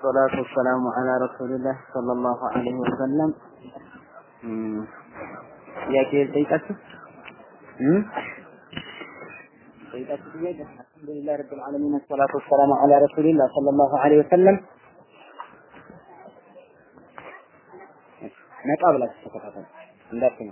والصلاة والسلام على رسول الله صلى الله عليه وسلم ጥያቄ ጠይቃችሁ ጠይቃችሁ ጥያቄ አልሐምዱሊላህ ረብል ዓለሚን ወሰላቱ ወሰላሙ ዐላ ረሱሊላህ ሰለላሁ ዐለይሂ ወሰለም ነቃ ብላችሁ ተከታተሉ እንዳትኝ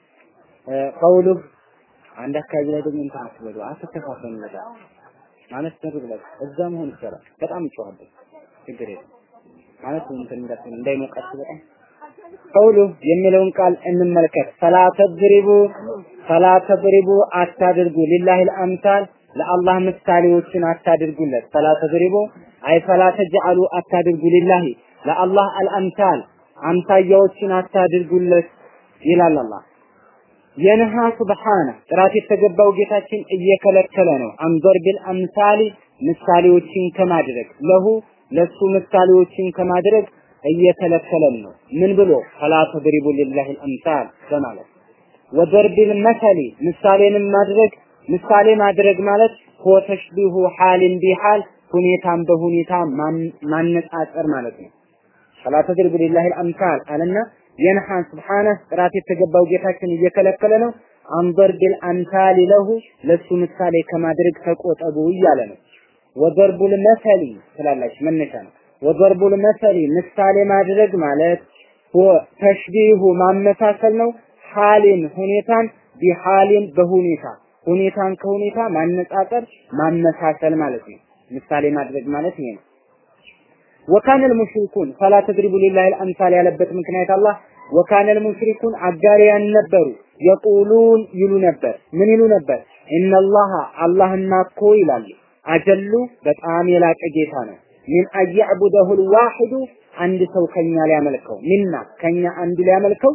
ቀውሉ አንድ አካባቢ ላይ ደግሞ እንትን አትበሉ አትተፋፈኑ ነገር ማለት ነው ብላችሁ እዛ መሆን ይቻላል በጣም ይጮሃል ችግር የለም ማለት እንትን እንዳትሆን እንዳይሞቃችሁ በጣም ቀውሉ የሚለውን ቃል እንመልከት ፈላ ተድሪቡ ፈላ ተድሪቡ አታድርጉ ሊላሂ አልአምሳል ለአላህ ምሳሌዎችን አታድርጉለት ፈላ ተድሪቡ አይ ፈላ ተጅዐሉ አታድርጉ ሊላሂ ለአላህ አልአምሳል አምሳያዎችን አታድርጉለት ይላል አላህ የነሃ ሱብሓነ ጥራት የተገባው ጌታችን እየከለከለ ነው አንዞር ቢል አምሳሊ ምሳሌዎችን ከማድረግ ለሁ ለሱ ምሳሌዎችን ከማድረግ እየከለከለን ነው ምን ብሎ ፈላ ተድሪቡ ሊላሂ አልአምሳል በማለት ወደርቢል መሰሊ ምሳሌንም ማድረግ ምሳሌ ማድረግ ማለት ሆ ተሽቢሁ ሐልን ቢሐል ሁኔታን በሁኔታ ማነጻጸር ማለት ነው ፈላ ተድሪቡ ሊላሂ አልአምሳል አለና የንሐን ስብሓነ ጥራት የተገባው ጌታችን እየከለከለ ነው አንበር ቢል አምሳሊ ለሁ ለሱ ምሳሌ ከማድረግ ተቆጠቡ እያለ ነው ወደርቡል መሰሊ ትላላችሁ መነሻ ነው ወደርቡል መሰሊ ምሳሌ ማድረግ ማለት ተሽቢሁ ማመሳሰል ነው ሐሊን ሁኔታን ቢሐሊን በሁኔታ ሁኔታን ከሁኔታ ማነጻጸር ማመሳሰል ማለት ነው ምሳሌ ማድረግ ማለት ይሄ ነው ወካነ ልሙሽሪኩን ፈላ ተድሪቡ ሊላሂ አልአምሳል ያለበት ምክንያት አላህ ወካነ ልሙሽሪኩን አጋሪያን ነበሩ የቁሉን ይሉ ነበር ምን ይሉ ነበር ኢነላህ አላህና እኮ ይላሉ አጀሉ በጣም የላቀ ጌታ ነው ሚን አያዕቡደሁ ልዋሒዱ አንድ ሰው ከኛ ሊያመልከው ሚና ከኛ አንዱ ሊያመልከው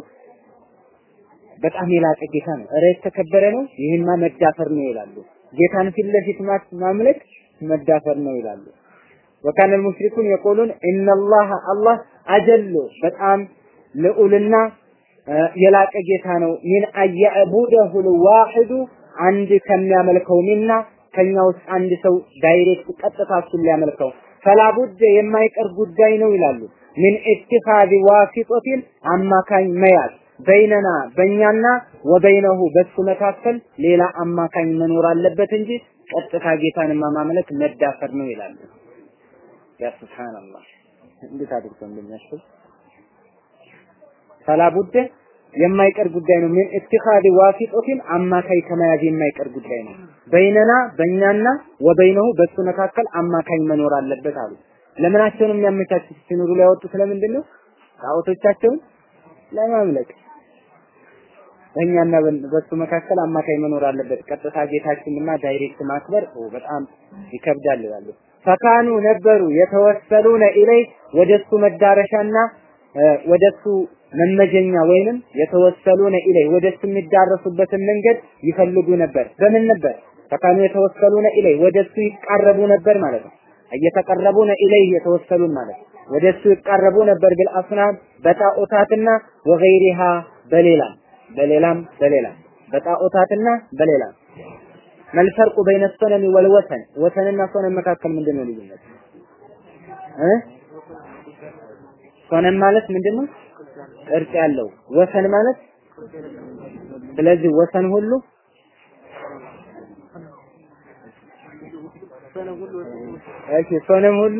በጣም የላቀ ጌታ ነው። እረ የተከበረ ነው። ይህማ መዳፈር ነው ይላሉ። ጌታን ፊት ለፊት ማምለክ መዳፈር ነው ይላሉ። ወካነ ሙሽሪኩን የቆሉን ኢነላህ አላህ አጀሉ በጣም ልዑልና የላቀ ጌታ ነው። ሚን አያዕቡደሁ ልዋሒዱ አንድ ከሚያመልከው ሚና ከኛ ውስጥ አንድ ሰው ዳይሬክት ቀጥታ እሱን ሊያመልከው ፈላቡድ የማይቀር ጉዳይ ነው ይላሉ። ምን ኢትኻዚ ዋሲጦቲን አማካኝ መያዝ በይነና በእኛና ወበይነሁ በሱ መካከል ሌላ አማካኝ መኖር አለበት እንጂ ቀጥታ ጌታን ማምለክ መዳፈር ነው ይላሉ። ያ ሱብሃንአላህ እንዴት አድርጎ እንደሚያስብ ፈላቡድ የማይቀር ጉዳይ ነው። ምን ኢትኻዚ ዋሲጦቲን አማካኝ ከመያዝ የማይቀር ጉዳይ ነው። በይነና በእኛና ወበይነሁ በሱ መካከል አማካኝ መኖር አለበት አሉ። ለምናቸውን የሚያመቻቹት ሲኖሩ ሊያወጡት ለምንድን ነው? ጣዖቶቻቸውን ለማምለክ በእኛና በሱ መካከል አማካኝ መኖር አለበት። ቀጥታ ጌታችንና ዳይሬክት ማክበር በጣም ይከብዳል ይላሉ። ፈካኑ ነበሩ የተወሰሉነ ኢለይ ወደሱ መዳረሻና ወደሱ መመጀኛ ወይንም የተወሰሉነ ኢለይ ወደሱ የሚዳረሱበትን መንገድ ይፈልጉ ነበር። በምን ነበር? ፈካኑ የተወሰሉነ ኢለይ ወደሱ ይቃረቡ ነበር ማለት ነው። እየተቀረቡነ ኢለይ የተወሰሉን ማለት ወደሱ ይቃረቡ ነበር ቢልአስናም በጣዖታትና ወገይሪሃ በሌላም በሌላም በሌላም በጣዖታትና በሌላም መልፈርቁ በይነ ሶነሚ ወልወሰን ወሰንና ሶነን መካከል ምንድን ነው ልዩነት እ ሶነን ማለት ምንድን ነው ቅርጽ ያለው ወሰን ማለት ስለዚህ ወሰን ሁሉ እሺ ሶነም ሁሉ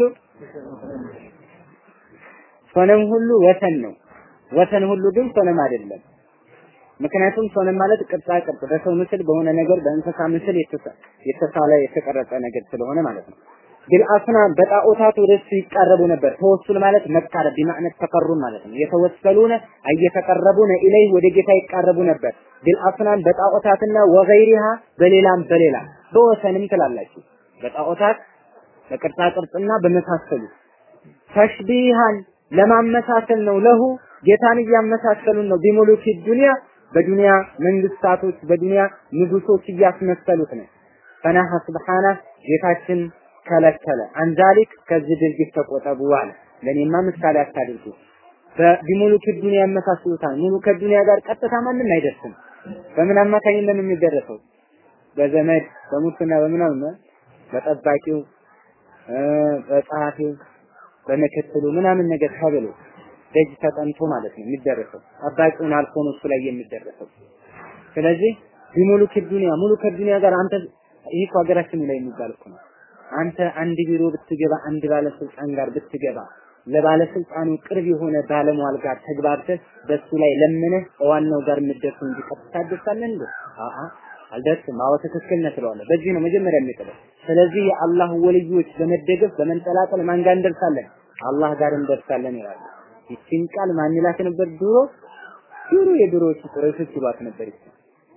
ሶነም ሁሉ ወሰን ነው ወሰን ሁሉ ግን ሶነም አይደለም ምክንያቱም ሶነም ማለት ቅርጻ ቅርጽ በሰው ምስል በሆነ ነገር በእንስሳ ምስል የተሳለ የተቀረጸ ነገር ስለሆነ ማለት ነው ቢልአስናም በጣዖታት ወደሱ ይቃረቡ ነበር ተወሱል ማለት መቃረብ ቢማዕነት ተቀሩን ማለት ነው የተወሰሉነ እየተቀረቡነ ኢለይ ወደ ጌታ ይቃረቡ ነበር ቢልአስናም በጣዖታትና ወገይሪሃ በሌላም በሌላም በወሰንም ትላላችሁ በጣዖታት በቅርጻ ቅርጽና በመሳሰሉ ተሽቢሃን ለማመሳሰል ነው ለሁ ጌታን እያመሳሰሉን ነው ቢሙሉኪ ዱንያ በዱንያ መንግስታቶች በዱንያ ንጉሶች እያስመሰሉት ነው ፈናሀ ስብሓና ጌታችን ከለከለ አንዛሊክ ከዚህ ድርጊት ተቆጠቡ አለ ለእኔማ ምሳሌ አታድርጉ በቢሙሉኪ ዱንያ ያመሳስሉታል ሙሉ ከዱንያ ጋር ቀጥታ ማንም አይደርስም በምን አማካኝነት ነው የሚደረሰው በዘመድ በሙስና በምናምን በጠባቂው በጸሐፊው በምክትሉ ምናምን ነገር ተብሎ ደጅ ተጠንቶ ማለት ነው የሚደረሰው። ጠባቂውን አልፎ ነው እሱ ላይ የሚደረሰው። ስለዚህ ቢሙሉክ ዱንያ ሙሉክ ዱንያ ጋር አንተ ይህ እኮ ሀገራችን ላይ የሚባል እኮ ነው። አንተ አንድ ቢሮ ብትገባ አንድ ባለስልጣን ጋር ብትገባ ለባለስልጣኑ ቅርብ የሆነ ባለሟል ጋር ተግባብተህ በሱ ላይ ለምነህ ዋናው ጋር የምትደርሰው እንጂ ቀጥታ ትደርሳለህ እንዴ? አአ አልደርስም። አዎ ትክክል ነህ ትለዋለህ። በዚህ ነው መጀመሪያ የሚጥለው። ስለዚህ የአላህ ወልዮች በመደገፍ በመንጠላጠል ማን ጋር እንደርሳለን? አላህ ጋር እንደርሳለን ይላሉ። ይችን ቃል ማን ይላት ነበር ድሮ? ድሮ የድሮዎቹ ቁረይሾች ይሏት ነበር። ይቺ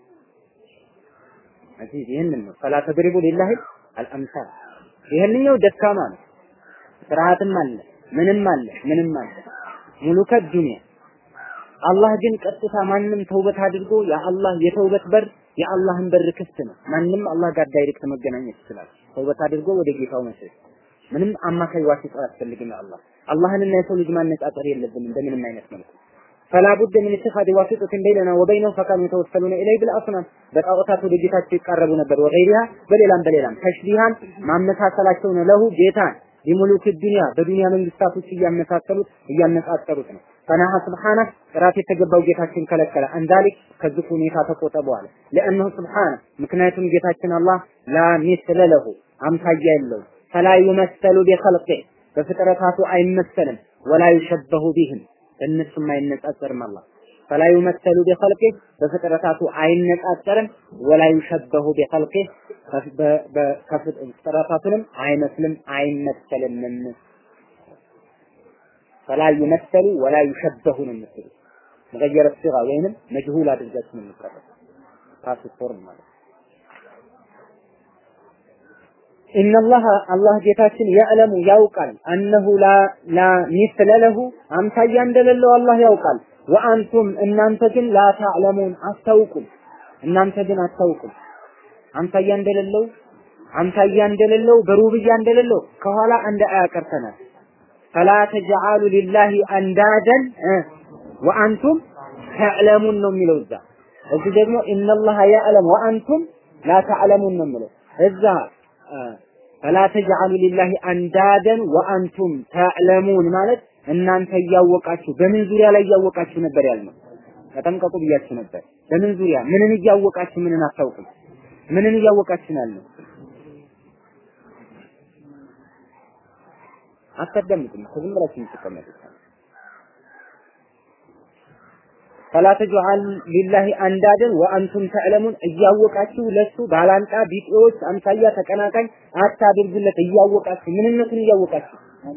እዚህ ይህንን ነው ፈላ ተድሪቡ ሊላሂ አልአምሳል። ይህንኛው ደካማ ነው። ስርዓትም አለ ምንም አለ ምንም አለ ሙሉከ ዱንያ አላህ ግን ቀጥታ ማንም ተውበት አድርጎ የአላህ የተውበት በር የአላህን በር ክፍት ነው። ማንም አላህ ጋር ዳይሬክት መገናኘት ይችላል። ተውበት አድርጎ ወደ ጌታው መሸሽ ምንም አማካይ ዋሲጣ አያስፈልግም። አላህ አላህንና የሰው ልጅ ማነጻጸር የለብንም በምንም አይነት መልኩ فلا بد من اتخاذ واسطة بيننا وبينهم فكانوا يتوسلون إليه بالأصنام በጣዖታት ወደ ጌታቸው ይቃረቡ ነበር ወገይሪሃ በሌላም በሌላም ተሽቢሃን ማመሳሰላቸው ነው ለሁ ጌታን ቢሙሉክ ዱንያ በዱንያ መንግስታቶች እያመሳሰሉት እያነጻጸሩት ነው ፈናሃ ስብሓነ ጥራት የተገባው ጌታችን ከለከለ አንዳሊክ ከዚህ ሁኔታ ተቆጠበዋል ለእነሁ ስብሓነ ምክንያቱም ጌታችን አላህ ላ ሚስለ ለሁ አምሳያ የለው ፈላ ዩመሰሉ ቢኸልቂ በፍጥረታቱ አይመሰልም ወላ ዩሸበሁ ቢህም በእነሱም አይነጻጸርም አላህ ፈላ ዩመሰሉ ቢኸልቂ በፍጥረታቱ አይነጻጸርም ወላ ዩሸበሁ ቢኸልቂ ፍጥረታቱንም አይመስልም አይመሰልምም ፈላ ዩመሰሉ ወላ ዩሸበሁ ነው የምትሉት መገየረ ሲጋ ወይንም መጅሁል አድርጋችሁ ነው የምትቀረው ፓስፖርት ማለት ኢነላህ አላህ ጌታችን ያዕለሙ ያውቃል አነሁ ላ ላ ሚስለ ለሁ አምሳያ እንደሌለው አላህ ያውቃል ወአንቱም እናንተ ግን ላ ታዕለሙን አታውቁም እናንተ ግን አታውቁም አምሳያ እንደሌለው አምሳያ እንደሌለው በሩብያ እንደሌለው ከኋላ አንድ አያ ቀርተናል ፈላ ተጅዓሉ ሊላሂ አንዳደን ወአንቱም ተዕለሙን ነው የሚለው እዛ እዚህ ደግሞ ኢነላህ ያዕለም ወአንቱም ላ ተዕለሙን ነው የሚለው እዛ ፈላ ተጅዓሉ ሊላሂ አንዳደን ወአንቱም ተዕለሙን ማለት እናንተ እያወቃችሁ በምን ዙሪያ ላይ እያወቃችሁ ነበር ያልነው ተጠንቀቁ ብያችሁ ነበር በምን ዙሪያ ምንን እያወቃችሁ ምንን አታውቁም ምንን እያወቃችሁ ነው ያልነው አታዳምጡም ዝም ብላችሁ የምትቀመጡት ፈላ ተጅዓል ሊላሂ አንዳደን ወአንቱም ተዕለሙን እያወቃችሁ ለሱ ባላንጣ ቢጤዎች አምሳያ ተቀናቃኝ አታድርጉለት እያወቃችሁ ምንነቱን እያወቃችሁ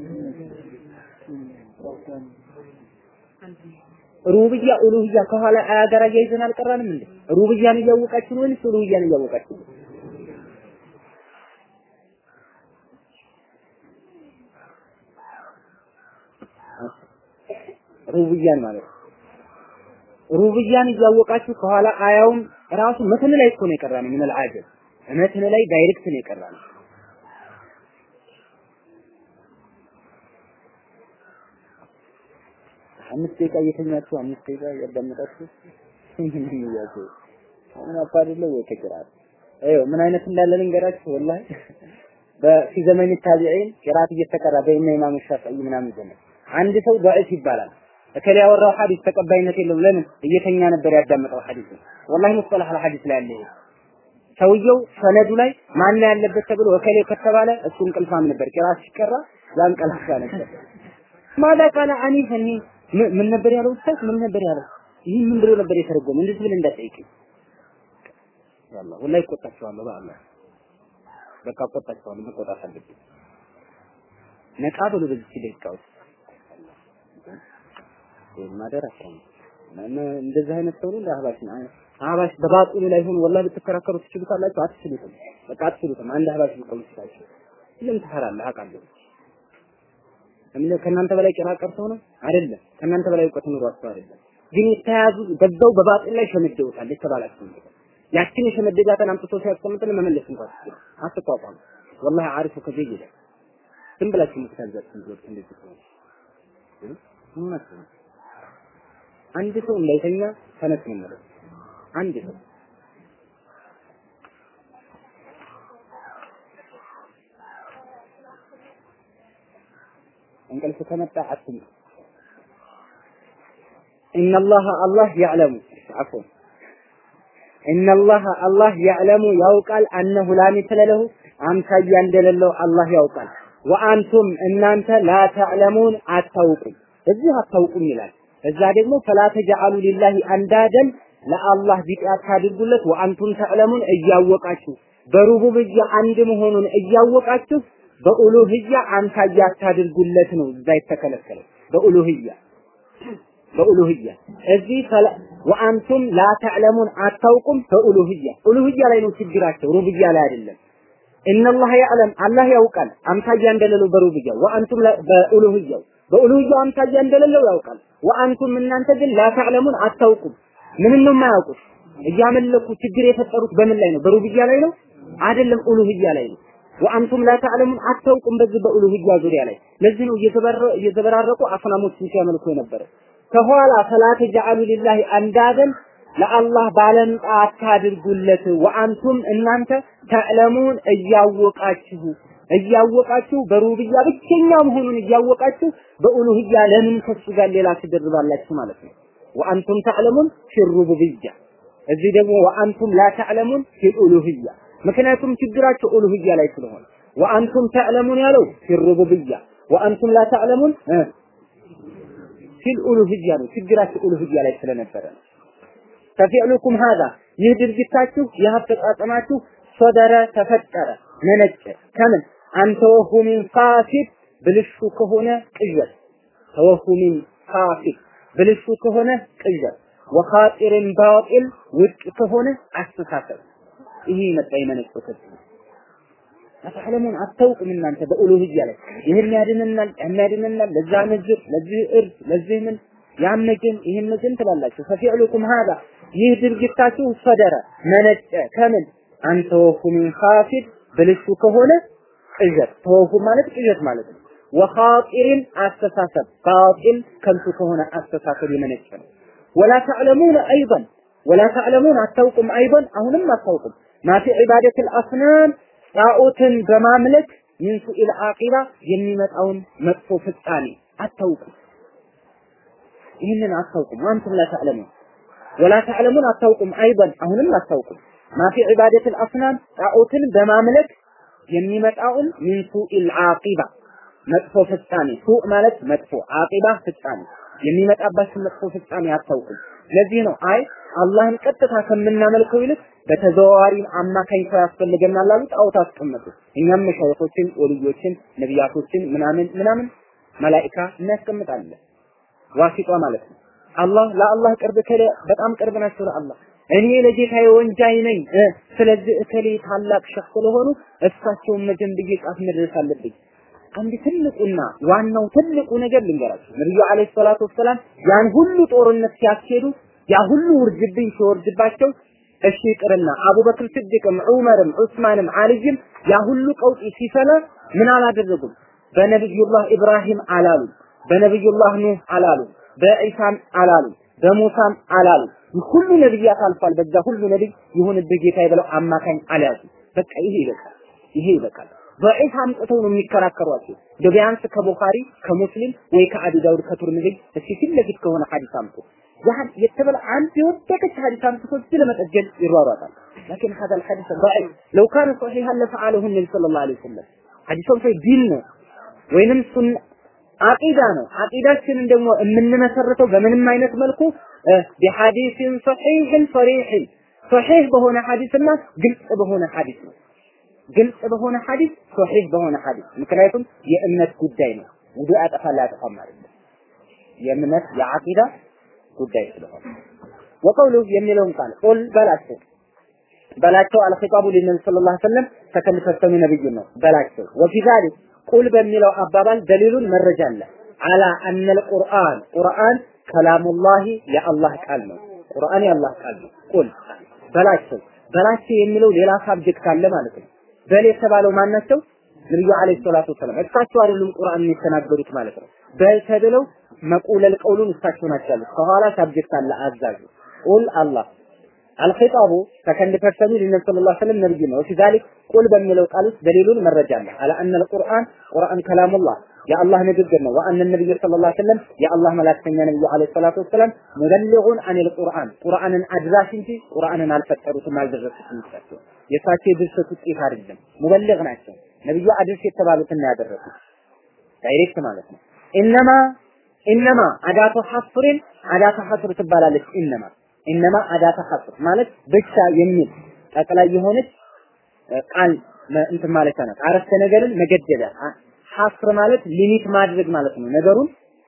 ሩብያ ኡሉህያ ከኋላ አያ ጋር አያይዘን አልቀራንም እንዴ ሩብያን እያወቃችሁ ነው ወይስ ኡሉህያን እያወቃችሁ ነው ሩብያን ማለት ነው ሩብያን እያወቃችሁ ከኋላ አያውም ራሱ መትን ላይ እኮ ነው የቀራነው ምን አልዓጀብ መትን ላይ ዳይሬክት ነው የቀራነው አምስት ደቂቃ እየተኛችሁ አምስት ደቂቃ እያዳመጣችሁ ምን ይያዙ አሁን አፋድለ ወይ ከቅራት አይው ምን አይነት እንዳለ ልንገራችሁ ወላሂ በፊ ዘመን ታቢዒን ቅራት እየተቀራ በእነ ኢማም ሻፊዒ ምናምን ዘመን አንድ ሰው ضعيف ይባላል እከሌ ያወራው ሐዲስ ተቀባይነት የለውም ለምን እየተኛ ነበር ያዳመጠው ሐዲስ ወላሂ ሙስጠላህ አልሐዲስ ላይ ያለ ሰውየው ሰነዱ ላይ ማን ያለበት ተብሎ እከሌ ከተባለ እሱ እንቅልፋም ነበር ቅራት ሲቀራ ያንቀላፋ ነበር ማዳ ቃለ አኒፈኒ ምን ነበር ያለው ኡስታዝ ምን ነበር ያለው ይህ ምን ብሎ ነበር የተረጎመ እንደዚህ ብለህ እንዳትጠይቀኝ ያላ ወላሂ እቆጣቸዋለሁ በአላህ በቃ እቆጣቸዋለሁ መቆጣት አለብኝ ነቃ ብሎ በዚህ ደቂቃ ውስጥ ማደር አሰኝ እንደዚህ አይነት ሰው ነው እንደ አህባሽ ነው አህባሽ በባጢሉ ላይ ሆኖ ወላሂ ብትከራከሩ ትችሉታላችሁ አትችሉትም በቃ አትችሉትም አንድ አህባሽ ቢቆም ይችላችሁ ለምን ትፈራለህ አውቃለሁ ከእናንተ በላይ ጭራ ቀርተው ነው አይደለም ከእናንተ በላይ እውቀት ኑሯቸው አይደለም ግን የተያዙ በዛው በባጢል ላይ ሸመደውታል የተባላችሁ ያችን የሸመደዳትን አምጥቶ ሲያስቀምጥን መመለስ እንኳን አትቋቋም ወላሂ አሪፉ ከዚህ ይላል ዝም ብላችሁ የምትታዛችሁ ልጆች እንደዚህ ነው እውነት ነው አንድ ሰው እንዳይተኛ ተነስ ነው ማለት አንድ ሰው እንቅልፍ ከመጣ አትም ኢነላህ አላህ ያዕለሙ አፎን ኢነላህ አላህ ያዕለሙ ያውቃል አነሁ ላ ሚስለ ለሁ አምሳያ እንደሌለው አላህ ያውቃል። ወአንቱም እናንተ ላ ተዕለሙን አታውቁም። እዚህ አታውቁም ይላል። እዛ ደግሞ ፈላ ተጀዐሉ ሊላሂ አንዳደን ለአላህ ቢጤ አታድርጉለት። ወአንቱም ተዕለሙን እያወቃችሁ በሩቡብያ አንድ መሆኑን እያወቃችሁ በኡሉህያ አምሳያ አታድርጉለት ነው እዛ የተከለከለው በኡሉህያ በኡሉህያ እዚህ ወአንቱም ላ ተዕለሙን አታውቁም በኡሉህያ ኡሉህያ ላይ ነው ችግራቸው ሩብያ ላይ አይደለም ኢነላህ ያዕለም አላህ ያውቃል አምሳያ እንደሌለው በሩብያ ወአንቱም በኡሉህያው በኡሉህያው አምሳያ እንደሌለው ያውቃል ወአንቱም እናንተ ግን ላ ተዕለሙን አታውቁም ምን ነው የማያውቁት እያመለኩ ችግር የፈጠሩት በምን ላይ ነው በሩብያ ላይ ነው አይደለም ኡሉህያ ላይ ነው ወአንቱም ላ ተዕለሙን አታውቁም በዚህ በኡሉህያ ዙሪያ ላይ ለዚህ ነው እየተበራረቁ አስናሞችን ሲያመልኩ የነበረ ከኋላ ፈላ ተጀዐሉ ሊላሂ አንዳደን ለአላህ ባለንጣ አታድርጉለት። ወአንቱም እናንተ ተዕለሙን እያወቃችሁ እያወቃችሁ በሩብያ ብቸኛ መሆኑን እያወቃችሁ በኡሉህያ ለምን ከሱ ጋር ሌላ ትደርባላችሁ ማለት ነው። ወአንቱም ተዕለሙን ፊሩቡብያ እዚህ ደግሞ ወአንቱም ላ ተዕለሙን ፊልኡሉህያ ምክንያቱም ችግራቸው ኡሉህያ ላይ ስለሆነ ወአንቱም ተዕለሙን ያለው ፊሩቡብያ ወአንቱም ላ ተዕለሙን ፊል ኡሉህያ ነው። ችግራችሁ ኡሉህያ ላይ ስለነበረ ነው። ተፊዕሉኩም ሀዛ ይህ ድርጊታችሁ ይህ አፈጻጸማችሁ ሶደረ ተፈጠረ መነጨ ከምን አንተወሁሚን ፋሲድ ብልሹ ከሆነ ቅዠት ተወሁሚን ፋሲድ ብልሹ ከሆነ ቅዠት ወኻጢርን ባጢል ውድቅ ከሆነ አስተሳሰብ ይሄ መጣ የመነጨው ከዚህ አተዕለሙን አታውቁም እናንተ በኡሉህያ ላይ ይህን ያድነናል ያን ያድነናል ለዛ ነዝር ለዚህ እርድ ለዚህ ምን ያን ግን ይህን ግን ትላላችሁ ፈፊዕሉኩም ሀዛ ይህ ድርጊታችሁ ሰደረ መነጨ ከምን አንተ ወፉ ሚን ኻፊድ ብልሹ ከሆነ ቅዠት ተወፉ ማለት ቅዠት ማለት ነው ወኻጢርን አስተሳሰብ ባጢል ከንቱ ከሆነ አስተሳሰብ የመነጨ ነው ወላ ተዕለሙን አይضን ወላ ተዕለሙን አታውቁም አይضን አሁንም አታውቁም ማፊ ዒባደት አልአስናም ጣዖትን በማምለክ ሚን ሱኢል አቂባ የሚመጣውን መጥፎ ፍጻሜ አታውቁም። ይህንን አታውቁም። ወአንቱም ላ ተዕለሙን ወላ ተዕለሙን አታውቁም። አይበን አሁንም አታውቁም። ማፊ ዒባደት አልአስናም ጣዖትን በማምለክ የሚመጣውን ሚን ሱኢል አቂባ መጥፎ ፍጻሜ ሱእ ማለት መጥፎ አቂባ ፍጻሜ የሚመጣባችን መጥፎ ፍጻሜ አታውቁም። ለዚህ ነው አይ አላህን ቀጥታ ከምናመልከው ይልቅ በተዘዋዋሪ አማካኝ ሰው ያስፈልገናል አሉ ጣዖት አስቀመጡ። እኛም መሻይኾችን፣ ወልዮችን፣ ነቢያቶችን ምናምን ምናምን መላኢካ እናስቀምጣለን። ዋሲጧ ማለት ነው። አላህ ለአላህ ቅርብ ከለ በጣም ቅርብ ናቸው ለአላህ እኔ ለጌታዬ ወንጃይ ነኝ ስለዚህ እከሌ ታላቅ ሸህ ስለሆኑ እሳቸውን መጀን ብዬ ጫፍ መድረስ አለብኝ። አንድ ትልቁና ዋናው ትልቁ ነገር ልንገራችሁ። ነብዩ አለይሂ ሰላቱ ወሰላም ያን ሁሉ ጦርነት ሲያስኬዱ ያ ሁሉ ውርጅብኝ ሲወርድባቸው እሺ ይቅርና አቡበክር ስዲቅም ዑመርም ዑስማንም አልይም ያ ሁሉ ቀውጢ ሲፈላ ምን አላደረጉም? በነብዩላህ ኢብራሂም አላሉ፣ በነብዩላህ ኑህ አላሉ፣ በኢሳም አላሉ፣ በሙሳም አላሉ። ሁሉ ነብያት አልፏል። በዛ ሁሉ ነብይ ይሁንብህ ጌታዬ ብለው አማካኝ አልያዙ። በቃ ይሄ ይበቃል፣ ይሄ ይበቃል። በዒሳ አምጥተው ነው የሚከራከሯቸው። ቢያንስ ከቡኻሪ ከሙስሊም ወይ ከአቢ ዳውድ ከቱርሚዚ እስኪ ፊት ለፊት ከሆነ ሐዲስ አምጡ። ያን የተበላ አንድ የወደቀች ሐዲስ አምጥቶ እዚህ ለመጠገን ይሯሯጣል። ላኪን هذا الحديث ضعيف لو كان صحيحا لفعله النبي صلى الله عليه وسلم ሐዲሱም ሰይ ዲን ነው ወይንም ሱን አቂዳ ነው። አቂዳችንን ደግሞ የምንመሰርተው በምንም አይነት መልኩ ቢሐዲስን ሰሒሕን ሰሪሕን ሰሒሕ በሆነ ሐዲስና ግልጽ በሆነ ሐዲስ ነው። ግልጽ በሆነ ሐዲስ ሶሒህ በሆነ ሐዲስ ምክንያቱም የእምነት ጉዳይ ነው። ውዱእ ያጠፋል አያጠፋም አይደለም። የእምነት የዓቂዳ ጉዳይ ስለሆነ ወቀውሉ የሚለውን ቃል ቁል በላቸው በላቸው አልኺጣቡ ሊነቢ ሰለላሁ ዐለይሂ ወሰለም ተከልፈተሙ ነብዩ ነው በላቸው ወፊ ዛሊክ ቁል በሚለው አባባል ደሊሉን መረጃ አለ አላ አነል ቁርአን ቁርአን ከላሙላሂ የአላህ ቃል ነው ቁርአን የአላህ ቃል ነው ቁል በላቸው በላቸው የሚለው ሌላ ሳብጀክት አለ ማለት ነው በል የተባለው ማን ናቸው? ነብዩ አለይሂ ሰላቱ ወሰላም እሳቸው አይደሉም ቁርአን የተናገሩት ማለት ነው። በል ተብለው መቁለል ቀውሉን እሳቸው ናቸው ያሉት። ከኋላ ሳብጀክት አለ አዛዡ ቁል አላህ አልኺጣቡ ሰከንድ ፐርሰኑ ለነብዩ ሰለላሁ ዐለይሂ ወሰለም ነብዩ ነው። ወፊ ዛሊክ ቁል በሚለው ቃል ውስጥ ደሊሉን መረጃ አለ አለ አነ አልቁርአን ቁርአን ከላሙላህ የአላህ ንግግር ነው። ወአነ ነብዩ ሰለላሁ ዐለይሂ ወሰለም የአላህ መላእክተኛ ነብዩ ዐለይሂ ሰላቱ ወሰላም ሙበሊጉን አኒል ቁርአን ቁርአንን አድራሽ እንጂ ቁርአንን አልፈጠሩትም አልደረሱትም። እሳቸው የእሳቸው የድርሰት ውጤት አይደለም፣ ሙበሊግ ናቸው። ነብዩ አድርስ የተባሉትን ያደረሱት ዳይሬክት ማለት ነው። ኢነማ ኢነማ አዳቱ ሐፍርን አዳቱ ሐፍር ትባላለች። ኢነማ ኢነማ አዳቱ ሐፍር ማለት ብቻ የሚል ጠቅላይ የሆነች ቃል እንትን ማለት ነው። አረፍተ ነገርን መገደቢያ ሐፍር ማለት ሊሚት ማድረግ ማለት ነው። ነገሩን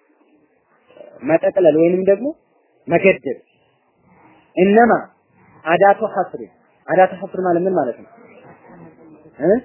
መጠቅለል ወይንም ደግሞ መገደብ። እነማ አዳቱ ሐፍር አዳቱ ሐፍር ማለት ምን ማለት ነው? እ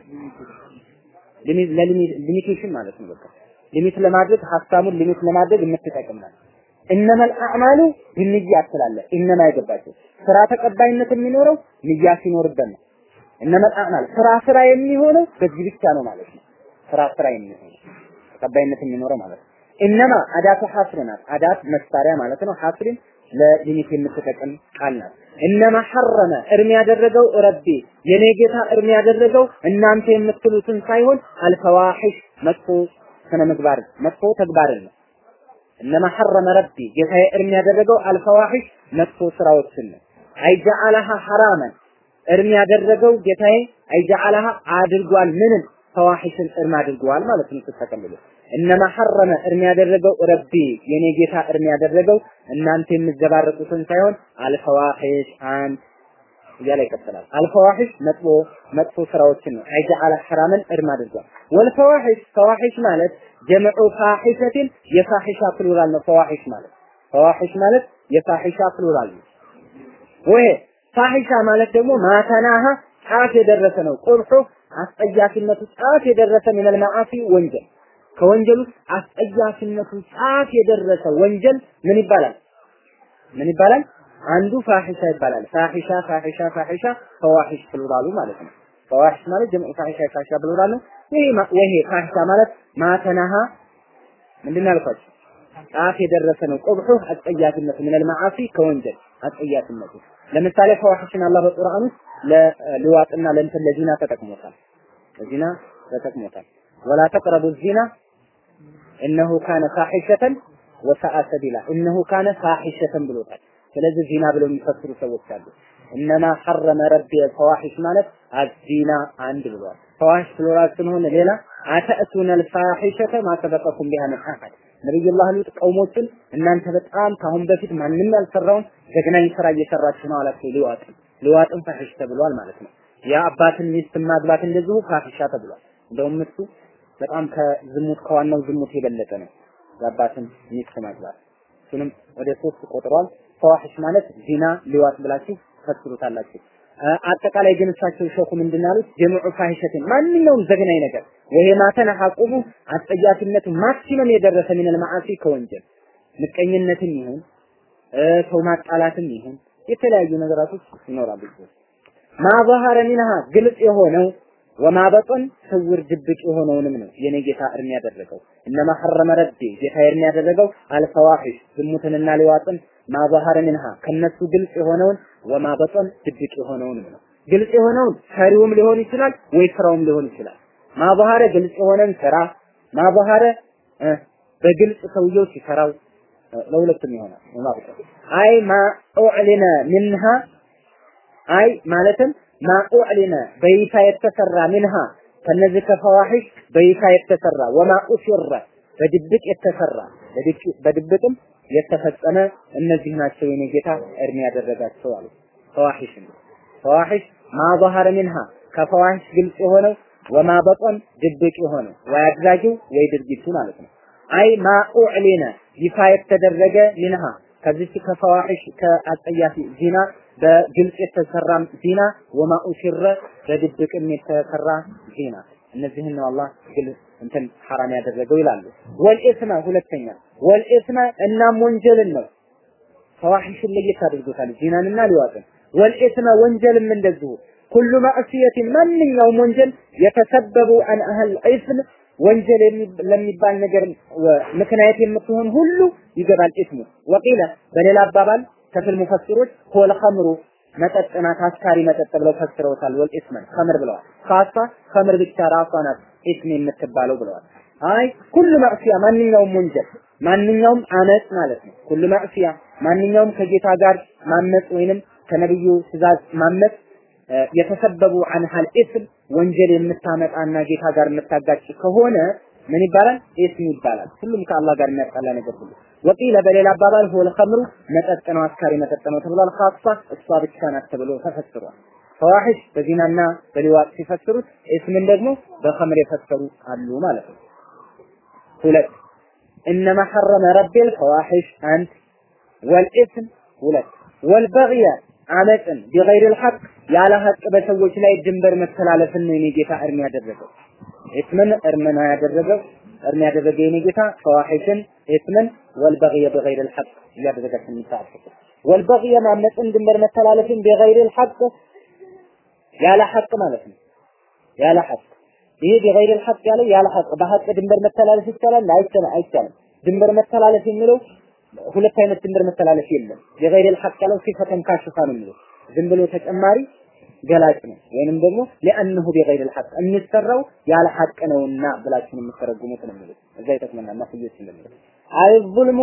ሊሚቴሽን ማለት ነው። በቃ ሊሚት ለማድረግ ሀሳቡን ሊሚት ለማድረግ የምትጠቅምናል። እነመል አዕማሉ ቢንያት ትላለህ። እነማ የገባቸው ስራ ተቀባይነት የሚኖረው ንያ ሲኖርበት ነው። እነመል አዕማል ስራ ስራ የሚሆነው በዚህ ብቻ ነው ማለት ነው። ስራ ስራ የሚሆነው ተቀባይነት የሚኖረው ማለት ነው። እነማ አዳቱ ሐስር ናት። አዳት መሳሪያ ማለት ነው። ሐስርን ለሊሚት የምትጠቅም ቃል ናት። እነማ ሐረመ እርም ያደረገው ረቢ የኔ ጌታ እርም ያደረገው እናንተ የምትሉትን ሳይሆን አልፈዋሒሽ መጥፎ ስነ ምግባር መጥፎ ተግባርን ነው። እነማ ሐረመ ረቢ ጌታዬ እርም ያደረገው አልፈዋሒሽ መጥፎ ስራዎችን ነው። አይጀዓለሃ ሐራመን እርም ያደረገው ጌታዬ አይጀዓለሃ አድርጓል ምንም ፈዋሒሽን እርም አድርጓል ማለት ነው ስትጠቀልሉ እነማ ሐረመ እርም ያደረገው ረቢ የኔ ጌታ እርም ያደረገው እናንተ የምትዘባረቁትን ሳይሆን አልፈዋሒሽ አንድ እያለ ይቀጥላል። አልፈዋሒሽ መጥፎ መጥፎ ስራዎችን ነው። አይጀዓለ ሐራምን እርም አድርጓል። ወልፈዋሒሽ ፈዋሒሽ ማለት ጀምዑ ፋሒሸትን የፋሒሻ ፕሉራል ነው። ፈዋሒሽ ማለት ፈዋሒሽ ማለት የፋሒሻ ፕሉራል ነው። ወይ ፋሒሻ ማለት ደግሞ ማተናሃ ጫፍ የደረሰ ነው። ቁርሑ አስጠያፊነቱ ጫፍ የደረሰ ሚነል መዓሲ ወንጀል ከወንጀል ውስጥ አስጠያፊነቱ ጫፍ የደረሰ ወንጀል ምን ይባላል? ምን ይባላል? አንዱ ፋሒሻ ይባላል። ፋሒሻ ፋሒሻ ፋሒሻ ፈዋሒሽ ፕሉራሉ ማለት ነው። ፈዋሒሽ ማለት ጀምዑ ፋሒሻ ፋሒሻ ፕሉራል ነው። ይሄ ወይሄ ፋሒሻ ማለት ማተናሃ ምንድን ነው ያልኳችሁ? ጫፍ የደረሰ ነው። ቁብሑ አስጠያፊነቱ ሚነል መዓሲ ከወንጀል አስጠያፊነቱ ለምሳሌ ፈዋሒሽን አላህ በቁርአን ውስጥ ለልዋጥና ለእንትን ለዚና ተጠቅሞታል። ለዚና ተጠቅሞታል። ወላ ተቅረቡ ዚና እነሁ ካነ ፋሒሸተን ወሰአ ሰቢላ እነሁ ካነ ፋሒሸተን ብሎታል። ስለዚህ ዚና ብለው የሚፈስሩ ሰዎች አሉ። እነማ ሐረመ ረቢ ፈዋሒሽ ማለት አዚና አንድ ብሏል። ፈዋሒሽ ፕሉራል ስለሆነ ሌላ አተእቱነ ልፋሒሸተ ማሰበቀኩም ቢሃ ምን አሐድ ነቢዩላህ ሉጥ ቀውሞችን እናንተ በጣም ካሁን በፊት ማንም ያልሰራውን ዘግናኝ ስራ እየሰራችሁ ነው አላቸው። ሊዋጥን ሊዋጥን ፋሒሽ ተብሏል ማለት ነው። የአባትን ሚስት ማግባት እንደዚሁ ፋሒሻ ተብሏል። እንደውም እሱ በጣም ከዝሙት ከዋናው ዝሙት የበለጠ ነው። የአባትን ሚስት ማግባት እሱንም ወደ ሶስት ቆጥሯል። ፈዋሒሽ ማለት ዚና ሊዋጥ ብላችሁ ፈስሩታላችሁ። አጠቃላይ ግን እሳቸው ሸኹ ምንድን ያሉት ጀምዑ ፋሂሸትን ማንኛውም ዘግናኝ ነገር ወይሄ ማተነ ሐቁቡ አስጠያፊነቱ ማክሲመም የደረሰ ሚነል መዓሲ ከወንጀል ምቀኝነትም ይሁን ሰው ማጣላትም ይሁን የተለያዩ ነገራቶች ይኖራሉ። ማ ظهر منها ግልጽ የሆነው ወማ በጠን ስውር ድብቅ የሆነውንም ነው የኔ ጌታ እርም ያደረገው። እነማ ሐረመ ረቢ ጌታ እርም ያደረገው አልፈዋሒሽ ዝሙትንና ሊዋጥን ማ ظهر منها ከነሱ ግልጽ የሆነውን ወማ በጠን ድብቅ የሆነውንም ነው። ግልጽ የሆነውን ሰሪውም ሊሆን ይችላል ወይ ስራውም ሊሆን ይችላል። ማ ظهر ግልጽ የሆነን ስራ ማ ظهر በግልጽ ሰውየው ሲሰራው ለሁለቱም ይሆናል። ማብቀ አይ ማ ኡዕሊነ ሚንሃ አይ ማለትም ማ ኡዕሊነ በይፋ የተሰራ ሚንሃ ከነዚህ ከፈዋሒሽ በይፋ የተሰራ ወማ ኡሲረ በድብቅ የተሰራ በድብቅም የተፈጸመ እነዚህ ናቸው የኔ ጌታ እርም ያደረጋቸው አሉ። ፈዋሒሽ ፈዋሒሽ ማ ظهر منها ከፈዋሒሽ ግልጽ የሆነው ወማ በጠን ድብቅ የሆነው ወይ አድራጊው ወይ ድርጊቱ ማለት ነው። አይ ማ ኡዕሊነ ይፋ የተደረገ ሚንሃ ከዚህ ከፈዋሒሽ ከአጸያፊ ዚና በግልጽ የተሰራ ዚና ወማ ኡሲረ በድብቅም የተሰራ ዚና እነዚህን ነው አላህ ግልጽ እንትን ሐራም ያደረገው ይላሉ። ወልኢስመ ሁለተኛ ወልኢስመ እናም ወንጀልን ነው ፈዋሒሽን ለየት አድርጎታል ዚናንና ሊዋጥን ወልኢስመ ወንጀልም እንደዚሁ ኩሉ ማዕሲየትን ማንኛውም ወንጀል የተሰበቡ አን አህል ኢስም ወንጀል ለሚባል ነገር ምክንያት የምትሆን ሁሉ ይገባል ኢስሙ ወቂለ በሌላ አባባል ከፍል ሙፈሲሮች ሆል ኸምሩ መጠጥ ናት አስካሪ መጠጥ ብለው ፈስረውታል። ወል ኢስመን ኸምር ብለዋል። ካሳ ኸምር ብቻ ራሷ ናት ኢስም የምትባለው ብለዋል። አይ ኩሉ ማዕሲያ ማንኛውም ወንጀል ማንኛውም አመጽ ማለት ነው። ኩሉ ማዕሲያ ማንኛውም ከጌታ ጋር ማመጽ ወይንም ከነብዩ ትእዛዝ ማመጽ የተሰበቡ አንሃል ኢስም ወንጀል የምታመጣና ጌታ ጋር የምታጋጭ ከሆነ ምን ይባላል? ኢስም ይባላል። ሁሉም ከአላህ ጋር የሚያጣላ ነገር ሁሉ ወቂለ በሌላ አባባል ሆል ኸምሩ መጠጥ ነው፣ አስካሪ መጠጥ ነው ተብሏል። ኻሷ እሷ ብቻ ናት ተብሎ ተፈስሯል። ፈዋሂሽ በዚናና በሊዋጥ ሲፈስሩት ኢስምን ደግሞ በኸምር የፈሰሩ አሉ ማለት ነው። ሁለት እነማ ሐረመ ረቢል ፈዋሂሽ አንድ ወልኢስም ሁለት ወልበግየ አመፅን ቢገይሪል ሐቅ ያለ ሐቅ በሰዎች ላይ ድንበር መተላለፍን ነው የኔ ጌታ እርም ያደረገው። ኢስምን እርም ነው ያደረገው እርም ያደረገ የኔ ጌታ ፈዋሂሽን ኢስምን ወልበግየ ቢገይሪል ሐቅ እያደረገ ስንታፈቅ ወልበግየ ማመፅን ድንበር መተላለፍን ቢገይሪል ሐቅ ያለ ሐቅ ማለት ነው። ያለ ሐቅ ይሄ ቢገይሪል ሐቅ ያለው ያለ ሐቅ በሐቅ ድንበር መተላለፍ ይቻላል? አይቻልም። አይቻልም። ድንበር መተላለፍ የሚለው ሁለት አይነት ድንበር መተላለፍ የለም። የገይረል ሐቅ ያለው ሲፈተን ካሽፋ ነው የሚለው ዝም ብሎ ተጨማሪ ገላጭ ነው። ወይንም ደግሞ ለአንሁ ቢገይረል ሐቅ የሚሰራው ያለ ሐቅ ነውና ብላችሁ የምትተረጉሙት ነው የሚለው እዛ ይጠቅመናል። ማስየት እንደሚለው አይ ዙልሙ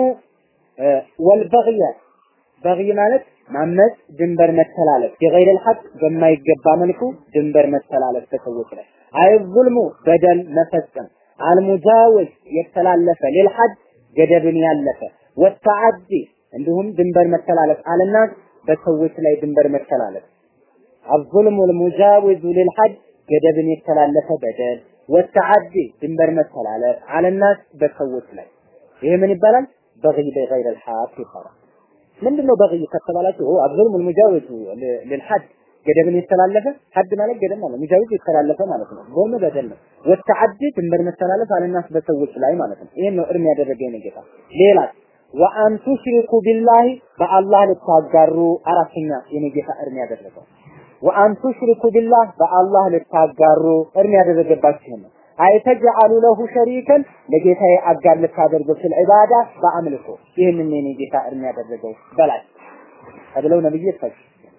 ወልበግየ በግይ ማለት ማመፅ ድንበር መተላለፍ የገይረል ሐቅ በማይገባ መልኩ ድንበር መተላለፍ ከሰዎች ላይ አይ ዙልሙ በደል መፈጸም አልሙጃወዝ የተላለፈ ሌልሐድ ገደብን ያለፈ ወተዓዲ እንዲሁም ድንበር መተላለፍ አለና በሰዎች ላይ ድንበር መተላለፍ አልዙልሙ ልሙጃዊዙ ሊልሐድ ገደብን የተላለፈ በደል ወተዓዲ ድንበር መተላለፍ አለናስ በሰዎች ላይ ይሄ ምን ይባላል? በግይ በገይር ልሐቅ ይባላል። ምንድነው በግይ ከተባላችሁ አልዙልሙ ልሙጃዊዙ ሊልሐድ ገደብን የተላለፈ ሐድ ማለት ገደብ ማለት ሙጃዊዝ የተላለፈ ማለት ነው። ጎም በደል ነው። ወተዓዲ ድንበር መተላለፍ አለናስ በሰዎች ላይ ማለት ነው። ይሄን ነው እርም ያደረገ የኔ ጌታ። ሌላ ወአን ቱሽሪኩ ቢላሂ በአላህ ልታጋሩ አራተኛ የኔ ጌታ እርም ያደረገው ወአን ቱሽሪኩ ቢላህ በአላህ ልታጋሩ እርም ያደረገባችሁ ነው። አይተጅአሉ ለሁ ሸሪከን ለጌታዬ አጋር ልታደርጉ ፊል ዒባዳ በአምልኮ ይህንን የኔ ጌታ እርም ያደረገው በላይ ተብለው ነብይ ይፈጅ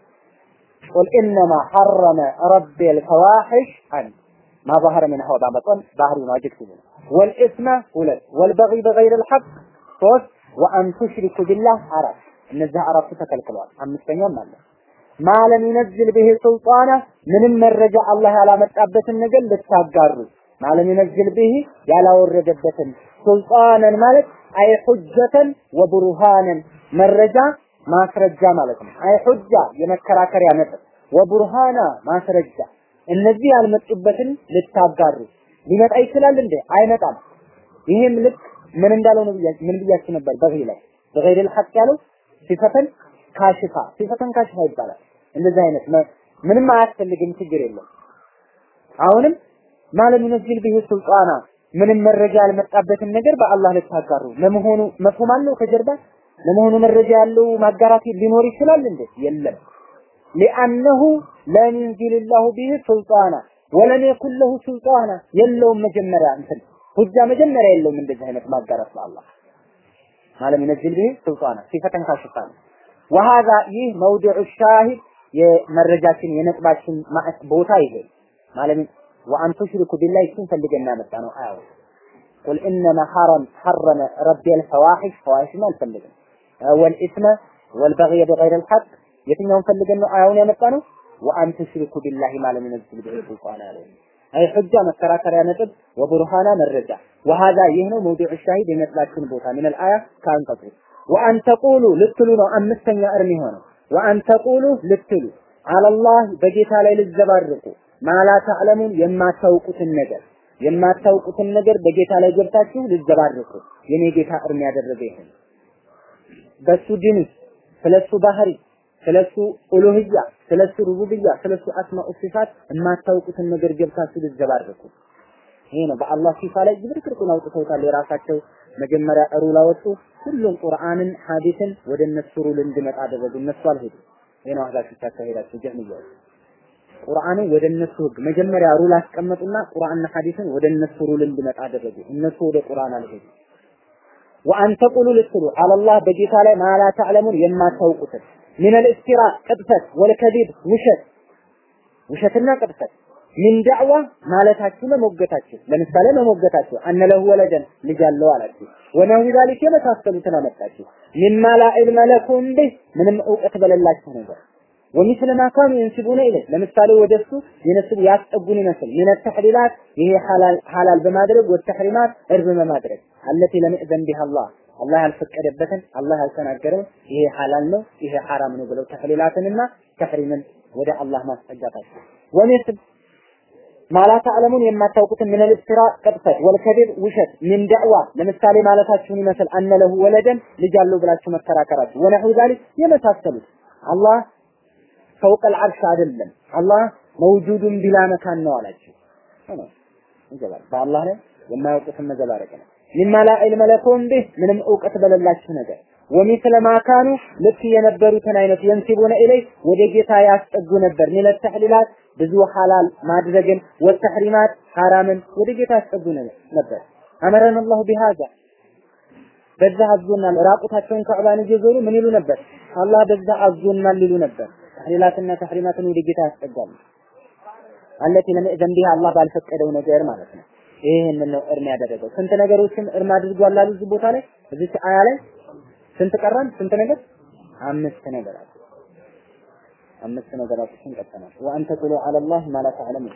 ቁል ኢነማ ሐረመ ረቢ አልፈዋሒሽ አንድ ما ظهر منها وما بطن ظاهر واجب والإثم ሁለት والبغي بغير الحق ሶስት ወአን ቱሽሪኩ ቢላህ አራት እነዚህ አራቱ ተከልክለዋል። አምስተኛም አለ ማለም ይነዝል ብሄ ሱልጣና ምንም መረጃ አላህ ያላመጣበትን ነገር ልታጋሩ ማለም ይነዝል ብሄ ያላወረደበትን ሱልጣነን ማለት አይ ሁጀተን ወቡርሃነን መረጃ ማስረጃ ማለት ነው። አይ ሁጃ የመከራከሪያ ነጥብ ወቡርሃና ማስረጃ እነዚህ ያልመጡበትን ልታጋሩ ሊመጣ ይችላል እንዴ? አይመጣም። ይሄም ልክ ምን እንዳለው ነው ብያችሁ ምን ብያችሁ ነበር? በገይ ላይ በገይር الحق ያለው ሲፈተን ካሽፋ ሲፈተን ካሽፋ ይባላል። እንደዚህ አይነት ምንም አያስፈልግም፣ ችግር የለም። አሁንም ማለም ይነዝል ቢሂ ሱልጣና ምንም መረጃ ያልመጣበትን ነገር በአላህ ልታጋሩ ለመሆኑ መፍሁም አለው ከጀርባ ለመሆኑ መረጃ ያለው ማጋራት ሊኖር ይችላል እንዴ? የለም። ሊአነሁ ለም ዩንዚልላሁ ቢሂ ሱልጣና ወለም የኩን ለሁ ሱልጣና የለውም መጀመሪያ እንትን ሁጃ መጀመሪያ የለውም እንደዚህ አይነት ማጋራት ለአላህ ማለም ይነዝል ቢሂ ሱልጣና ሲፈተን ካሽፋ ነው። ወሃዛ ይህ መውዲዑ ሻሂድ የመረጃችን የነጥባችን ቦታ ይሄ ማለም ወአን ቱሽሪኩ ቢላሂ እሱን ፈልገን ያመጣ ነው አያው ቁል ኢነማ ሐረም ሐረመ ረቢ አልፈዋሒሽ ፈዋሒሽን አልፈልግም ወልኢስመ ወልበግየ ቢገይር አልሐቅ የትኛውን ፈልገን ነው አያውን ያመጣ ነው ወአን ቱሽሪኩ ቢላሂ ማለም ይነዝል ቢሂ ሱልጣና አለ አይ ሁጃ መከራከሪያ ነጥብ ወቡርሃና መረጃ ወሃዛ ይህ ነው መውዲዑ ሻሂድ የነጥባችን ቦታ ምን አልአያ ከአንቀጹ ወአን ተቁሉ ልትሉ ነው አምስተኛ እርም የሆነው ወአን ተቁሉ ልትሉ አለላህ በጌታ ላይ ልዘባርቁ ማላ ተዕለሙን የማታውቁትን ነገር የማታውቁትን ነገር በጌታ ላይ ገብታችሁ ልዘባርቁ የኔ ጌታ እርም ያደረገ ይሄን በሱ ዲን ስለሱ ባህሪ ስለሱ ኡሉህያ ስለሱ ሩቡብያ ስለሱ አስማኡ ሲፋት የማታውቁትን ነገር ገብታችሁ ልዘባርቁ ይሄ ነው በአላህ ሲፋ ላይ ዝብርቅርቁን አውጥተውታል የራሳቸው መጀመሪያ ሩል አወጡ ሁሉም ቁርአንን ሐዲስን ወደ እነሱ ሩል እንዲመጣ አደረጉ እነሱ አልሄዱም ይሄ ነው አህዛችሁ ታካሄዳችሁ ጀህሚያ ቁርአንን ወደ እነሱ ህግ መጀመሪያ ሩል አስቀመጡና ቁርአንና ሐዲስን ወደ እነሱ ሩል እንዲመጣ አደረጉ እነሱ ወደ ቁርአን አልሄዱ ወአን ተቁሉ ልትሉ አለላህ በጌታ ላይ ማላ ተዕለሙን የማታውቁትን ሚነል ኢፍቲራ ቅጥፈት ወልከዚብ ውሸት ውሸትና ቅጥፈት ሚን ዳዕዋ ማለታችሁ መሞገታችሁ ለምሳሌ መሞገታችሁ አነ ለሁ ወለደን ልጅ አለው አላችሁ ወነሁ ዛሊክ የመሳሰሉትን አመጣችሁ ሚማ ላ ዒልመ ለኩም ቢህ ምንም እውቀት በሌላችሁ ነገር ወሚስለ ማ ካኑ የንስቡነ ኢለይ ለምሳሌ ወደሱ የነስቡ ያስጠጉን ይመስል ምን ተሕሊላት ይሄ ሐላል በማድረግ ወተሕሪማት እርብ በማድረግ አለቲ ለም ይእዘን ቢሃ አላህ አላህ ያልፈቀደበትን አላህ ያልተናገረው ይሄ ሐላል ነው ይሄ ሐራም ነው ብለው ተሕሊላትንና ተሕሪምን ወደ አላህ ማስጠጋታቸው ወሚስል ማላ ተዕለሙን የማታውቁትን ምን ልብስራ ቅጥፈት ወልከዲብ ውሸት ምን ዳዕዋ ለምሳሌ ማለታችሁን ይመስል አነ ለሁ ወለደን ልጅ አለው ብላችሁ መከራከራችሁ ወነሑ ዛሊክ የመሳሰሉት አላህ ፈውቀል አርሽ አይደለም አላህ መውጁዱን ቢላ መካን ነው አላችሁ ይገባል በአላህ ላይ የማያውቁትን መዘባረቅ ነው ሚማ ላ ዒልመ ለኩም ቢህ ምንም እውቀት በሌላችሁ ነገር ወሚስለ ማካኑ ልክ የነበሩትን አይነት የንሲቡነ ኢለይ ወደ ጌታ ያስጠጉ ነበር ሚለ ተሕሊላት ብዙ ሐላል ማድረግን ወተሕሪማት ሐራምን ወደ ጌታ ያስጠጉ ነበር አመረን አላሁ ቢሃዛ በዛ አዞናል ራቁታቸውን ከዕባን እየዞሩ ምን ይሉ ነበር አላህ በዛ አዞናል ይሉ ነበር ተሕሊላትና ተሕሪማትን ወደ ጌታ ያስጠጋሉ አለቲ ለምእዘን ቢሃ አላህ ባልፈቀደው ነገር ማለት ነው ይሄንን ነው እርም ያደረገው ስንት ነገሮችን እርም አድርጓል አሉ እዚህ ቦታ ላይ እዚህ አያ ላይ ስንት ቀራን? ስንት ነገር? አምስት ነገራት አምስት ነገራቶችን ቀጥተናል። ወአንተ ቁሉ ዐለላህ ማ ላ ተዕለሙን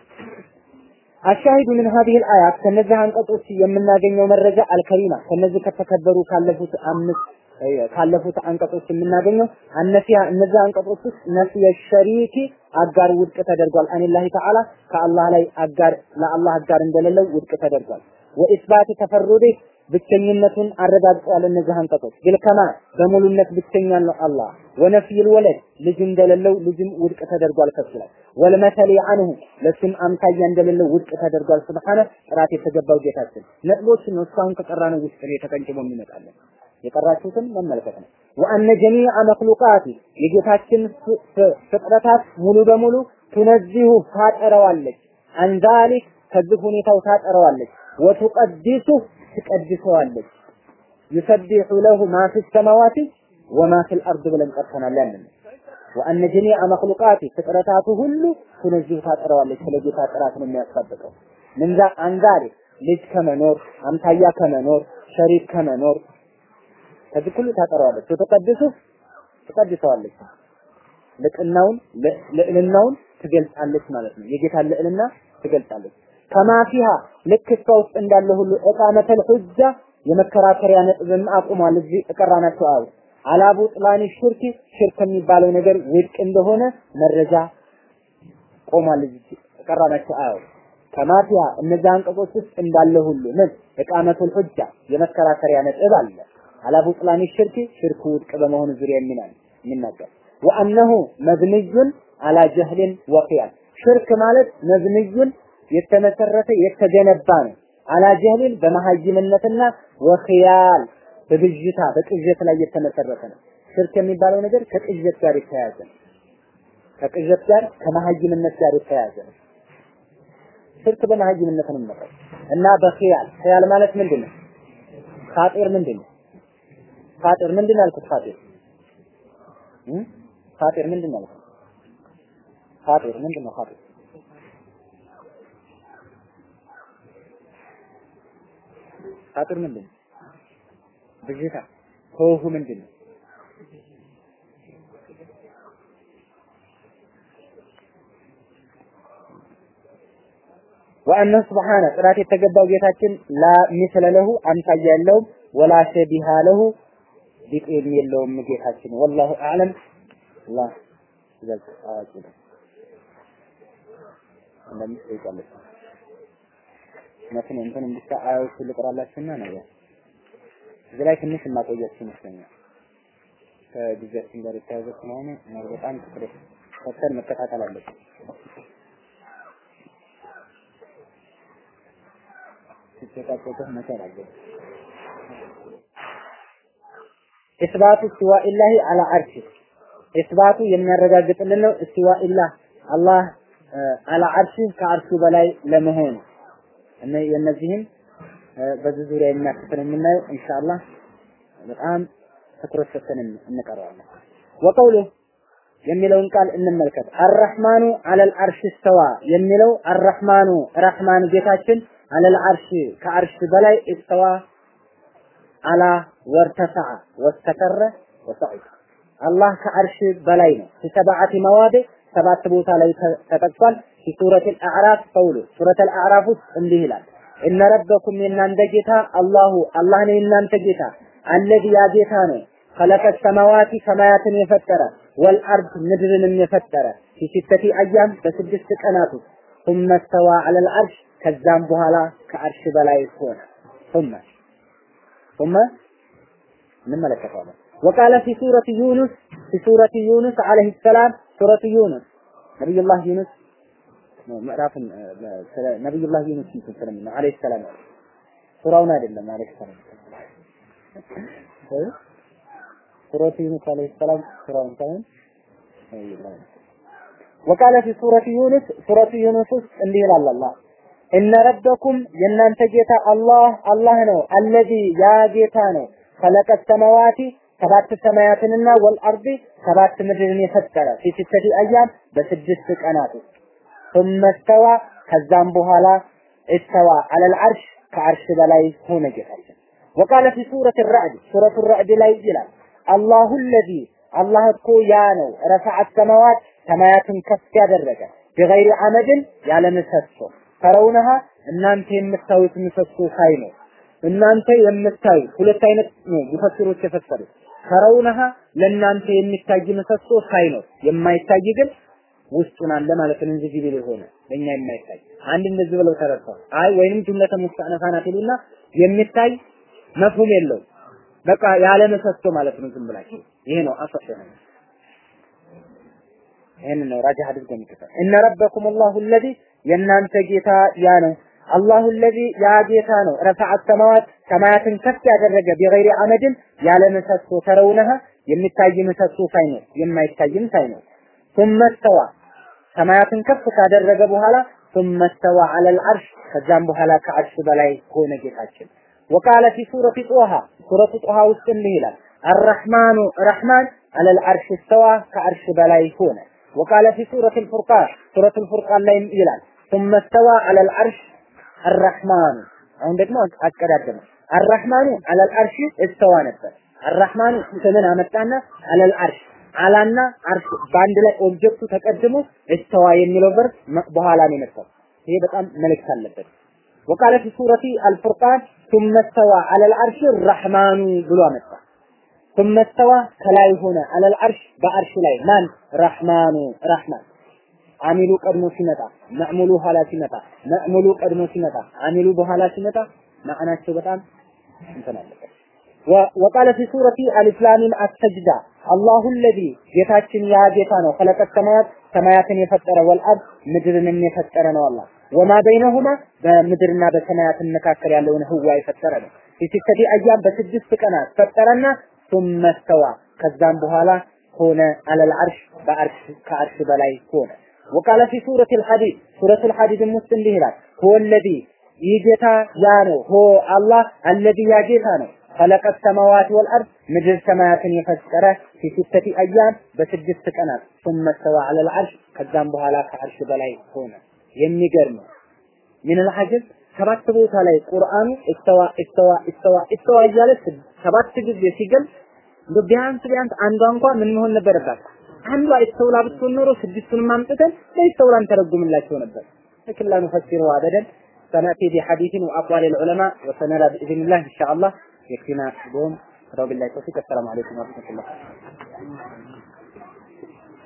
አሻሂዱ ምን ሀዚህ አያት ከነዚህ አንቀጾች የምናገኘው መረጃ አልከሪማ ከነዚህ ከተከበሩ ካለፉት አምስት ካለፉት አንቀጾች የምናገኘው አነሲያ እነዚህ አንቀጾች ውስጥ ነፍየ ሸሪኪ አጋር ውድቅ ተደርጓል። አኒላሂ ተዓላ ከአላህ ላይ አጋር ለአላህ አጋር እንደሌለው ውድቅ ተደርጓል። ወኢስባት ተፈሩዴ ብቸኝነቱን አረጋግጠዋል። እነዚህ አንቀጾች ቢልከማል በሙሉነት ብቸኛ ነው አላህ። ወነፍይል ወለድ ልጅ እንደሌለው ልጅም ውድቅ ተደርጓል ከሱ ላይ ወልመተሊ አንሁ ለሱም አምሳያ እንደሌለው ውድቅ ተደርጓል። ስብሓነ ጥራት የተገባው ጌታችን ነጥቦችን ነው እስካሁን ከቀራነው ውስጥ ነው ተቀንጭቦ የሚመጣለን። የቀራችሁትን መመልከት ነው። ወአነ ጀሚዐ መክሉቃት የጌታችን ፍጥረታት ሙሉ በሙሉ ቱነዚሁ ታጠረዋለች። አንዛሊክ ከዚህ ሁኔታው ታጠረዋለች። ወቱቀዲሱ ትቀድሰዋለች። ዩሰቢሑ ለሁ ማ ፊ ሰማዋቲ ወማ ፊል አርድ ብለን ቀርተናል። ያንን ወአነ ጀሚዐ መክሉቃት ፍጥረታቱ ሁሉ ቱነዚሁ ታጠረዋለች። ስለ ጌታ ጥራት ነው የሚያስጠብቀው። ምንዛ አንዛሪ ልጅ ከመኖር አምሳያ ከመኖር ሸሪክ ከመኖር ከዚህ ሁሉ ታጠረዋለች። ወተቀድሱ ትቀድሰዋለች። ልቅናውን ልዕልናውን ትገልጻለች ማለት ነው። የጌታን ልዕልና ትገልጻለች። ከማፊሃ ልክ እሷ ውስጥ እንዳለ ሁሉ እቃመተል ሁጃ የመከራከሪያ ነጥብም አቁሟል። እዚህ እቀራናቸው አው አላቡ ጥላኒ ሽርክ ሽርክ የሚባለው ነገር ውድቅ እንደሆነ መረጃ ቆሟል። እዚህ እቀራናቸው አው ከማፊያ እነዚህ አንቀጾች ውስጥ እንዳለ ሁሉ ምን እቃመቱል ሁጃ የመከራከሪያ ነጥብ አለ። አላቡ ጥላኒ ሽርክ ሽርክ ውድቅ በመሆኑ ዙሪያ የሚናል የሚናገር ወአነሁ መብንዩን አላ ጀህልን ወቂያን ሽርክ ማለት መብንዩን የተመሰረተ የተገነባ ነው። አላ ጀህልን በመሀይምነትና ወኺያል በብዥታ በቅዠት ላይ የተመሰረተ ነው። ሽርክ የሚባለው ነገር ከቅዠት ጋር የተያያዘ ነው። ከቅዠት ጋር ከመሀይምነት ጋር የተያያዘ ነው። ሽርክ በመሀይምነት ነው የሚመጣው እና በኺያል ኺያል ማለት ምንድን ነው? ኻጢር ምንድን ነው? ኻጢር ምንድን ነው ያልኩት? ኻጢር ኻጢር ምንድን ነው ያልኩት? ኻጢር ምንድን ነው ኻጢር? ኻጢር ምንድን ነው? ብዥታ ከውሁ ምንድን ነው? ወአነ ስብሓነ ጥራት የተገባው ጌታችን ላ ሚስለ ለሁ አምሳያ የለውም፣ ወላ ሸቢሃ ለሁ ቢጤም የለውም ጌታችን። ወላሁ አዕለም። አላህ ይበልጥ አዋቂ ነው። እንደምትጠይቃለች መትን እንትን ብቻ አያዎቹ ልቅራላችሁና ነው እዚህ ላይ ትንሽ እናቆያችሁ ይመስለኛል። ከጊዜያችን ጋር የተያዘ ስለሆነ ነው በጣም ትኩረት ሰጥተን መከታተል አለብን። ሲጨቃጨቅህ መቻል አለብን። ኢስባቱ እስቲዋኢላሂ አላ አርሽ ኢስባቱ የሚያረጋግጥልን ነው። እስቲዋኢላህ አላህ አላ አርሽ ከአርሹ በላይ ለመሆኑ እነ የነዚህን በዚህ ዙሪያ የሚያክፍል የምናየው ኢንሻአላህ በጣም ትኩረት ሰጥተን እንቀረዋለን። ወቀውሉ የሚለውን ቃል እንመልከት። አረህማኑ አለል አርሽ እስተዋ የሚለው አረህማኑ ረህማን ጌታችን አለል አርሽ ከአርሽ በላይ እስተዋ አላ ወርተፈዐ ወስተከረ ወሰዒድ አላህ ከአርሽ በላይ ነው። ሰብዓቲ መዋድ ሰባት ቦታ ላይ ተጠቅሷል። ሱረት አልአዕራፍ ቀውሉ ሱረት አልአዕራፍ ውስጥ እንዲህ ይላል እነ ረበኩም የእናንተ ጌታ አላሁ አላህ ነው የእናንተ ጌታ አለዚ ያ ጌታ ነው ከለቀ ሰማዋቲ ሰማያትን የፈጠረ ወልአርድ ምድርንም የፈጠረ ፊ ሲተቲ አያም በስድስት ቀናት ውስጥ ثم استوى على العرش ከዛም በኋላ ከአርሽ በላይ ሆነ ثم ثم እንመለከታለን وقال في سورة يونس في سورة يونس عليه السلام سورة يونس نبي الله يونس ምዕራፍ ነብዩላህ ዩኑስ እንትን ስለምን አለይሂ ሰላም ሱራውን አይደለም አለይሂ ሰላም ሱረቱ ዩኑስ አለይሂ ሰላም ሱራውን ሳይሆን وقال في سورة يونس سورة يونس ውስጥ እንዲህ ይላል አላህ እነ ረበኩም የእናንተ ጌታ አላህ አላህ ነው አለዚ ያ ጌታ ነው ከለቀ ሰማዋቲ ሰባት ሰማያትንና ወልአርዲ ሰባት ምድርን የፈጠረ ፊ ሲተቲ አያም በስድስት ቀናት ውስጥ ثم استوى ከዛም በኋላ استوى على العرش ከአርሽ በላይ ሆነ ጌታችን وقال في سورة الرعد سورة الرعد ላይ ይላል الله الذي አላህ እኮ ያ ነው ረፈዐ ሰማዋት ሰማያትን ከፍ ያደረገ بغير عمد ያለ ምሰሶ ተረውነሃ እናንተ የምታዩት ምሰሶ ሳይኖር እናንተ የምታዩት ሁለት አይነት ነው ሙፈሲሮች የፈሰሩት ተረውነሃ ለእናንተ የሚታይ ምሰሶ ሳይኖር የማይታይ ግን ውስጡን አለ ማለት ነው እንጂ ቪዚብል የሆነ ለኛ የማይታይ አንድ እንደዚህ ብለው ተረድተው አይ ወይንም ጁምለተ ሙስተአነፋ ናት ይሉና የሚታይ መፍሁም የለው በቃ ያለ ምሰሶ ማለት ነው ዝም ብላችሁ ይሄ ነው አሰፍ ነው ይሄን ነው ራጃህ አድርገው የሚከታ እነ ረበኩም አላሁ الذي የእናንተ ጌታ ያ ነው አላሁ الذي ያ ጌታ ነው ረፈዐ ሰማዋት ሰማያትን ከፍ ያደረገ ቢገይሪ አመድን ያለ ምሰሶ ተረውነሃ የሚታይ ምሰሶ ሳይኖር የማይታይም ሳይኖር ثم استوى ሰማያትን ከፍ ካደረገ በኋላ ثم استوى على العرش ከዛም በኋላ ከአርሽ በላይ ሆነ ጌታችን وقال في سورة طه سورة طه ውስጥ እንዲህ ይላል الرحمن رحمن على العرش استوى ከአርሽ በላይ ሆነ وقال في سورة الفرقان سورة الفرقان ላይ ይላል ثم استوى على العرش الرحمن አሁን ደግሞ አቀዳደመ الرحمن على العرش استوى ነበር الرحمن ስምን አመጣና على العرش አላና አርሽ በአንድ ላይ ኦብጀክቱ ተቀድሞ እስተዋ የሚለው ቨርብ በኋላ ነው የመጣው። ይሄ በጣም መልእክት አለበት። وقال في سورة الفرقان ثم استوى على العرش الرحمن ብሎ አመጣ። ثم استوى ከላይ ሆነ على العرش በአርሽ ላይ ማን ረህማኑ ረህማን አሚሉ ቀድሞ ሲመጣ መዕሙሉ ኋላ ሲመጣ መዕሙሉ ቀድሞ ሲመጣ አሚሉ በኋላ ሲመጣ ማዕናቸው በጣም እንትን አለበት። وقال في سورة ألف لام السجدة الله الذي ጌታችን ያ ጌታ ነው خلق السماوات ሰማያትን የፈጠረ ወልአርድ ምድርንም የፈጠረ ነው አላህ ወማ በይነሁማ በምድርና በሰማያት መካከል ያለውን ህዋ የፈጠረ ነው ሲስተቲ አያም በስድስት ቀናት ፈጠረና ثم استوى ከዛም በኋላ ሆነ አለል አርሽ በአርሽ ከአርሽ በላይ ሆነ وقال في سورة الحديد سورة الحديد ውስጥ እንዲህ ይላል هو الذي ይህ ጌታ ያ ነው ሆ አላህ الذي ያ ጌታ ነው خلق السماوات والأرض ምድር ሰማያትን የፈጠረ في ستة أيام በስድስት ቀናት ثم استوى على العرش ከዛም በኋላ ከአርሽ በላይ ሆነ የሚገርም ምን العجب ሰባት ቦታ ላይ ቁርአኑ እስተዋ እስተዋ እስተዋ እስተዋ እያለ ሰባት ጊዜ ሲገል እንደው ቢያንስ ቢያንስ አንዷ እንኳን ምን መሆን ነበረባት? አንዷ እስተውላ ብትሆን ኖሮ ስድስቱንም አምጥተን በእስተውላን ተረጉምላቸው ነበር። لكن لا نفسره أبدا سنأتي بحديث وأقوال العلماء وسنرى بإذن الله إن شاء الله يكفينا اليوم رب الله التوفيق السلام عليكم ورحمة الله